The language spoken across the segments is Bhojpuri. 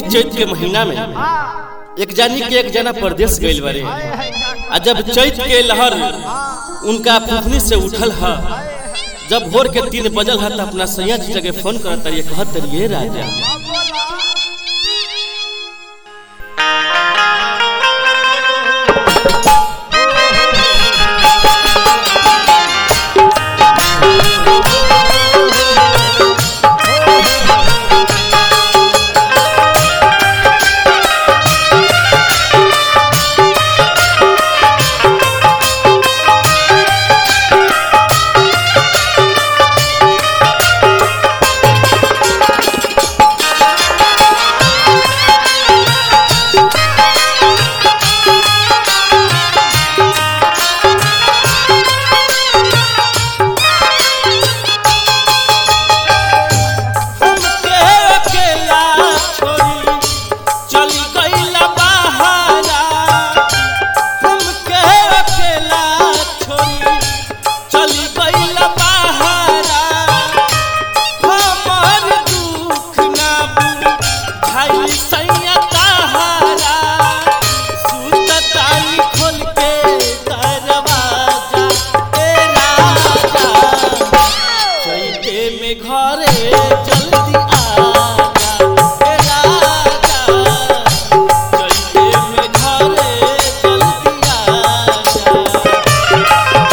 चैत के महीना में एक जानी के एक जना परदेश गइल बारे आ जब चैत के लहर उनका फुफनी से उठल ह जब भोर के तीन बजल ह त अपना सैया जी जगह फोन करत रहिए कहत रहिए राजा हमके अकेला छोड़ी चली गइला बहारा हमके अकेला छोड़ी चली गइला बहारा हमर दुख ना बुझाई सैया तहारा सुततानी खोल के दरवाजा ए राजा चैते में घरे जल्दी आजा ए राजा चैते में घरे जल्दी आजा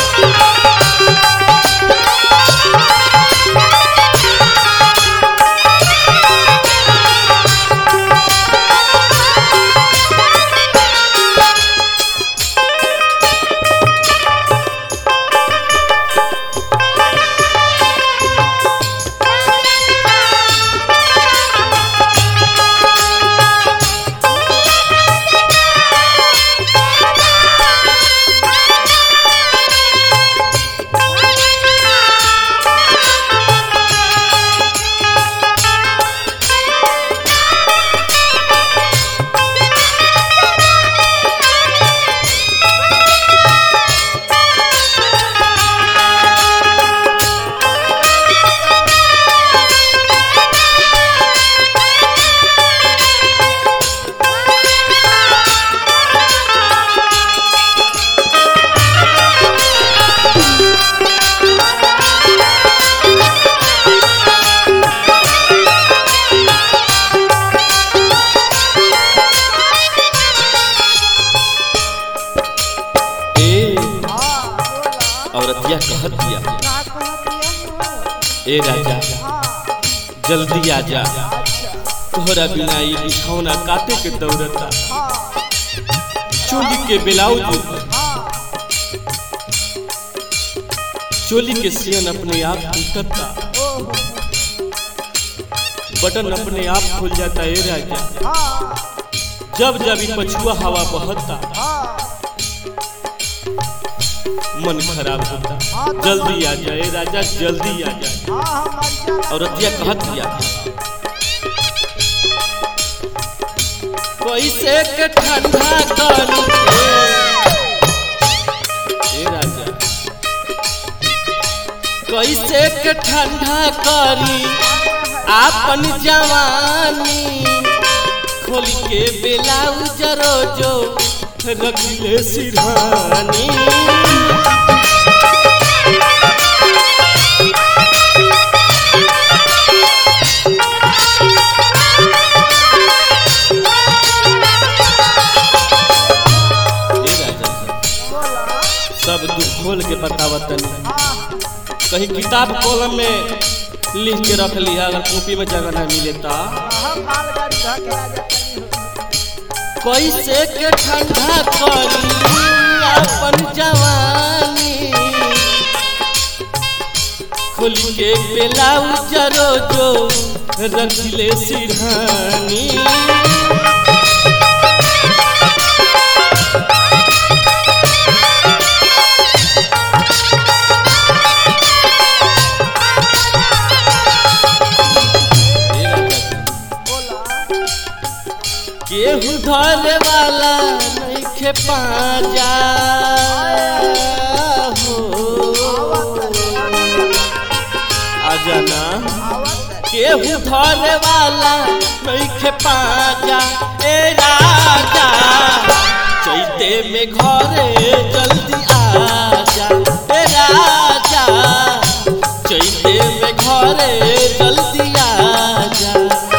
ए औरतिया कहत दिया ए राजा जल्दी आजा तोहरा बिना ई बिछौना काटे के दौड़ता चोली के ब्लाउज चोली के सियन अपने आप टूटता बटन अपने आप खुल जाता ए राजा जब जब ई पछुआ हवा बहता मन खराब होता जल्दी आ जाए राजा जल्दी आ जाए औरतिया कहत दिया कैसे के ठंडा करी ए राजा कैसे के ठंडा करी आपन जवानी खोल के ब्लाउज रोजो रखले सिरहानी हे राजा साहब, सब दुख खोल के बतावत तनी कहीं किताब कॉलम में लिख के रख लिया अगर कॉपी में जगह नहीं मिले ता कैसे के ठंडा करी अपन जवानी खोल के ब्लाउज रोजो रखले सिरहानी केहू धरे वाला नइखे पाजा हो आजा ना केहू धरे वाला नइखे पाजा ए राजा चैते में घरे जल्दी आजा ए राजा चैते में घरे जल्दी आजा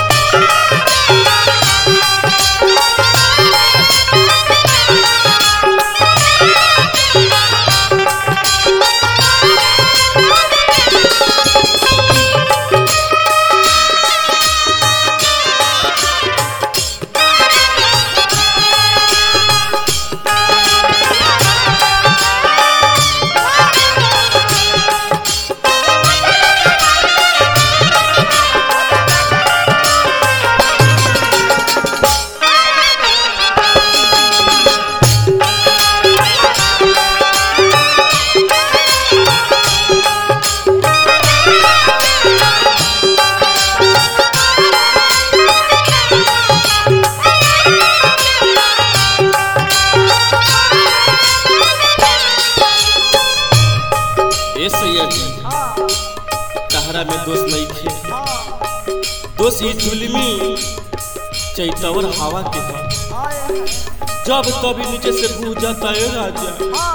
ए सैया जी तहरा में दोष नहीं थे दोष ये जुलमी चैतवर हवा के है जब कभी नीचे से भू जाता है राजा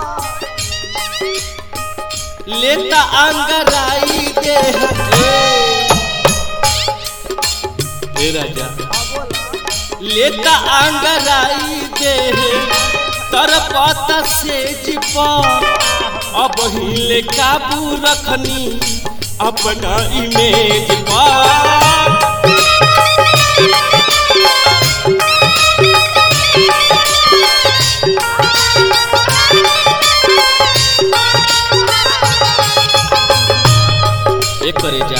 लेता अंगराई दे है ए राजा लेता अंगराई दे तरपता से जिपा अब हिले काबू रखनी अपना इमेज पर एक करे जा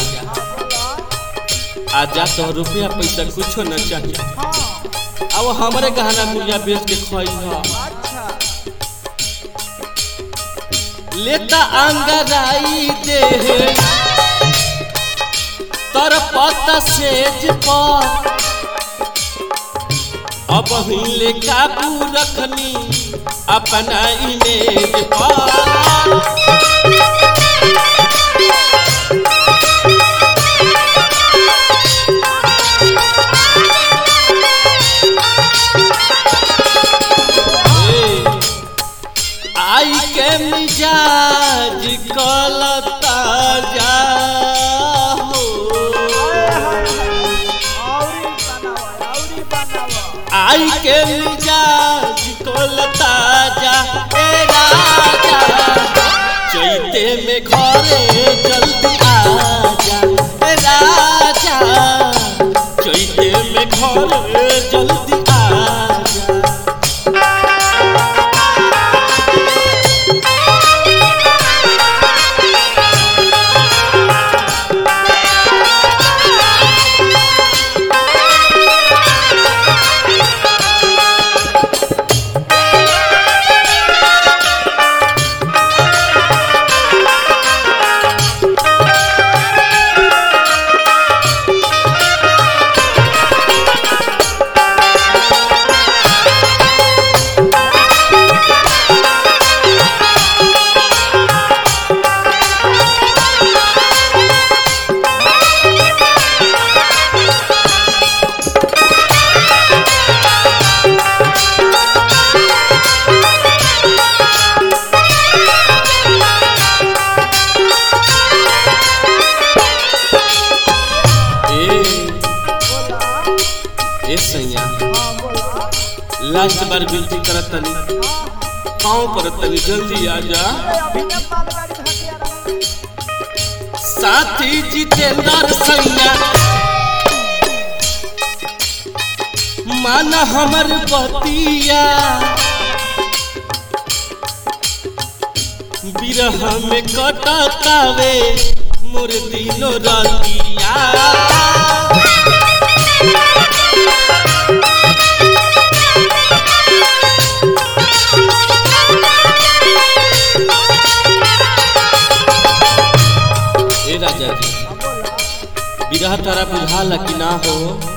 आजा तो रुपया पैसा कुछो न चाहिए अब हमारे गहना गुड़िया बेच के खोई लेता अंगराई दे तर पता सेज पर अब हिले काबू रखनी अपना इमेज पर आई के मिजाज कलता जा हो आई के मिजाज कलता जा ए राजा चैते में घरे जल्दी आजा ए राजा चैते में घरे जल्दी आजा ए सैया लास्ट बार विनती करत तनी पाँव पर तनी जल्दी आ जा साथी जितेंद्र सैया मान हमर बतिया बिरह में कटतावे मोर दिनो रतिया ए राजा जी बिरह तारा बुझाला कि ना हो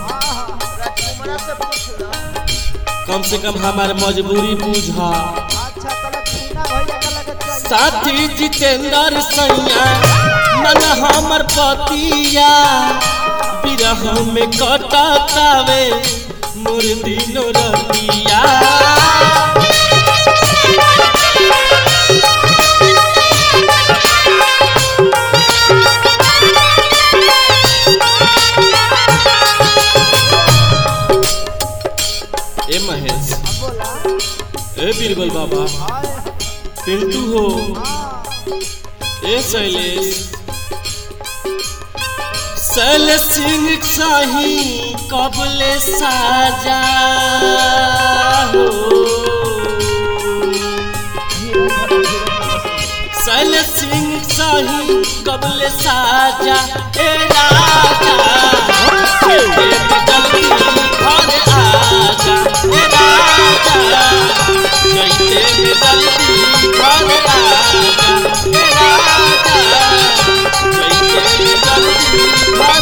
कम से कम हमार मजबूरी बुझा साथी जितेंद्र सैया मन हमर पतिया बिरह में कटकावे मोर दिनो रतिया ए महेश ए बीरबल बाबा पिंटू हो ए शैलेश शैल सिंह शाही कबले साजा हो शैल सिंह शाही कबले साजा ए राजा जल्दी घर आजा ए राजा जैते में जल्दी घर आजा ए राजा जैते में जल्दी घर